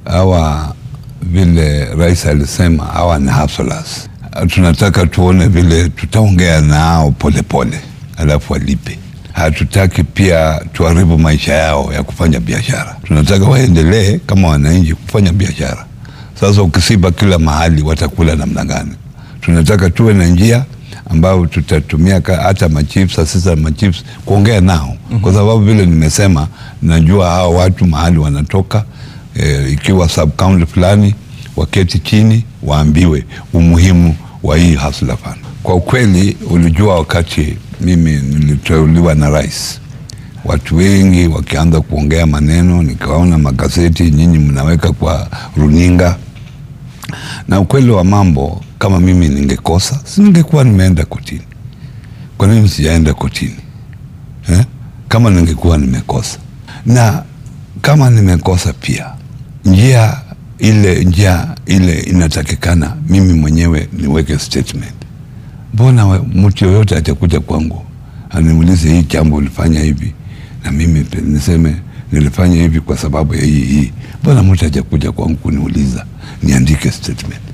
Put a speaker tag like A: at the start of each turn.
A: hawa vile rais alisema hawa ni hustlers. Tunataka tuone vile tutaongea nao polepole, alafu walipe. Hatutaki pia tuharibu maisha yao ya kufanya biashara. Tunataka waendelee kama wananchi kufanya biashara. Sasa ukisiba kila mahali, watakula namna gani? Tunataka tuwe na njia ambayo tutatumia ka- hata machiefs, asisa machiefs kuongea nao kwa sababu vile nimesema, najua hao watu mahali wanatoka eh, ikiwa sub county fulani waketi chini waambiwe umuhimu wa hii hustler fund. Kwa ukweli, ulijua wakati mimi niliteuliwa na rais, watu wengi wakianza kuongea maneno, nikaona magazeti nyinyi mnaweka kwa runinga, na ukweli wa mambo, kama mimi ningekosa, si ningekuwa nimeenda kotini. Kwa nini sijaenda kotini eh? Kama ningekuwa nimekosa, na kama nimekosa pia, njia ile njia ile inatakikana mimi mwenyewe niweke statement. Mbona we- mtu yoyote atakuja kwangu aniulize hii jambo ulifanya hivi, na mimi pe- niseme nilifanya hivi kwa sababu ya hii hii? Mbona mtu hajakuja kwangu kuniuliza niandike statement?